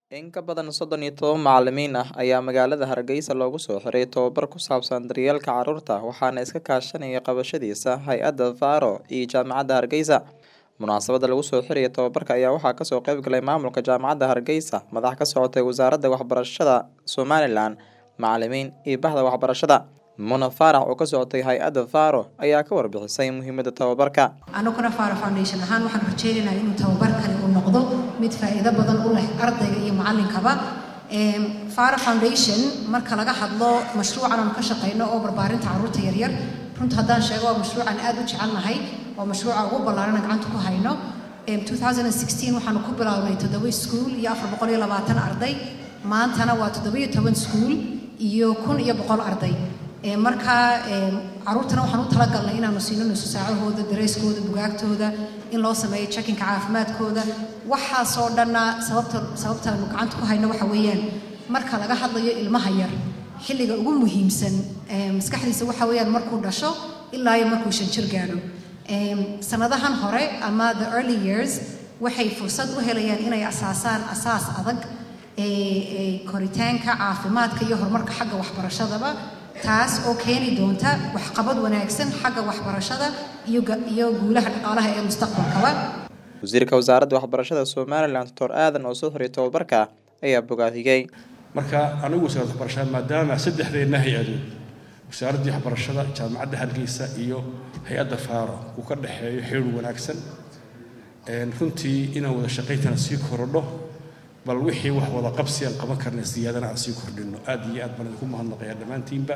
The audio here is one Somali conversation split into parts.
In ka badan soddon iyo toban macalimiin ah ayaa magaalada Hargeysa loogu soo xiray tababar ku saabsan daryeelka carruurta waxaana iska kaashanaya qabashadiisa hay-adda Faro iyo Jaamacadda Hargeysa. Munaasabadda lagu soo xirayo tababarka ayaa waxaa kasoo qayb galay maamulka Jaamacadda Hargeysa, madax ka socotay Wasaaradda Waxbarashada Somalilan, macalimiin iyo bahda waxbarashada. Muna Faarax oo ka socotay hay-adda Faro ayaa ka warbixisay muhiimadda tababarka. anaguna faro foundation ahaan waxaan rajeynaynaa inuu tababarkani uu noqdo mid faa'iido badan u leh ardayga iyo macallinkaba Em, faro foundation marka laga hadlo mashruucan aan ka shaqeyno oo barbaarinta carruurta yaryar runta haddaan sheego waa mashruucan aad u jecelnahay waa mashruuca ugu ballaaran gacanta ku hayno Em, 2016 waxaanu ku bilownay toddoba iskuul iyo afar boqol iyo labaatan arday maantana waa toddoba iyo toban iskuul iyo kun iyo boqol arday Ee, marka ee, carruurtana waxaan u talagalnay inaanu siino nusu saacahooda dareyskooda bugaagtooda in loo sameeyo checkinka caafimaadkooda waxaasoo dhanna sababta sababtaanu gacanta ku hayno waxa weeyaan marka laga hadlayo ilmaha yar xilliga ugu muhiimsan ee, maskaxdiisa waxa weeyaan markuu dhasho ilaa iyo markuu shan jir gaadho Ee, sanadahan hore ama the early years waxay fursad u helayaan inay asaasaan asaas adag ee, ee, koritaanka caafimaadka iyo horumarka xagga waxbarashadaba taas oo keeni doonta waxqabad wanaagsan xagga waxbarashada iyo ga- iyo guulaha dhaqaalaha ee mustaqbalkaba Wasiirka Wasaaradda Waxbarashada Somalilan Dr. Aadan oo soo xiray tababarka ayaa bogaadiyey. marka anigu wasaaradda waxbarashada maadaama saddexdeenna hay-adood wasaaraddii waxbarashada jaamacadda hargeysa iyo hay-adda faaro uu ka dhexeeyo xiriir wanaagsan Een, runtii inaan wada shaqayntana sii korodho bal wixii wax wada qabsi aan qaban karna siyaadana aan sii kordhino aad iyo aad baan idinku mahadnaqayaa dhammaantiinba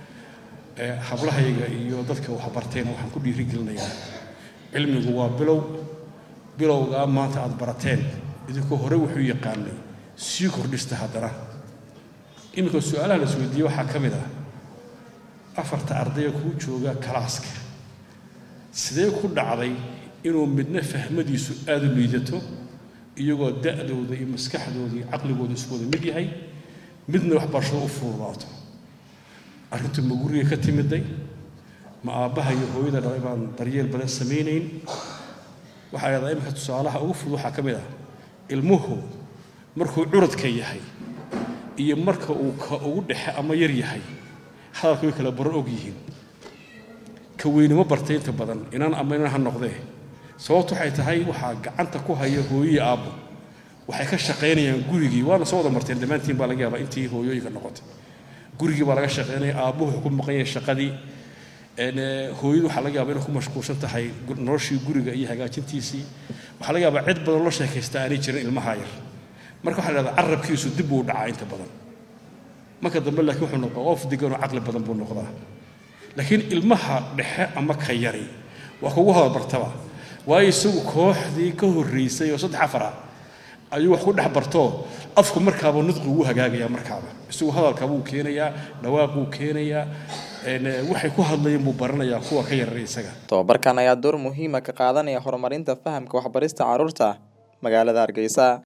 Ee, hablahayga iyo dadka waxbartayna waxaan ku dhiirigelinayaa cilmigu waa bilow bilowgaa maanta aad barateen idinkoo hore wuxuu yaqaanay sii kordhista haddana iminka su-aalaha la isweydiiyey waxaa ka mid ah afarta ardayga kuu jooga kalaaska sidee ku dhacday inuu midna fahmadiisu aada u liidato iyagoo da'dooda iyo maskaxdooda iyo caqligooda isku wada mid yahay midna waxbarashada u fududaato arrintu ma guriga ka timiday ma aabbaha iyo hooyada dhalay baan daryeel badan samaynayn waxaa leedahay iminka tusaalaha ugu fudud waxaa ka mid ah ilmuhu markuu curadka yahay iyo marka uu ka ugu dhexe ama yar yahay hadalka way kala baro og yihiin ka weynimo bartay inta badan inaan ama inaan ha noqdee sababtu waxay tahay waxaa gacanta ku haya hooyo iyo aabbo waxay ka shaqaynayaan gurigii waana soo wada marteen dhammaantiin baa laga yaabaa intii hooyooyinka noqotay gurigii baa laga shaqaynaya aabbuhu wuxuu ku maqan yahay shaqadii Een, ee, hooyadu waxaa laga yaabaa inay ku mashquulsan tahay gu- noloshii guriga iyo hagaajintiisii waxaa laga yaabaa cid badan loo sheekaysta aanay jirin ilmaha yar marka waxaa la dhahdaa carabkiisu dib buu u dhacaa inta badan marka dambe laakiin wuxuu noqdaa qof degan oo caqli badan buu noqdaa laakiin ilmaha dhexe ama ka yari waa kugu hadalbartaba waayo isagu kooxdii ka horreysay oo saddex afar ah ayuu wax ku dhex barto afku markaaba nudqi ugu hagaagaya markaaba isagu hadalka buu keenayaa dhawaaquu keenayaa een, ee, waxay ku hadlayeen buu baranayaa kuwa ka yarar isaga Tababarkan ayaa door muhiim ah ka qaadanaya horumarinta fahamka waxbarista carruurta magaalada Hargeysa.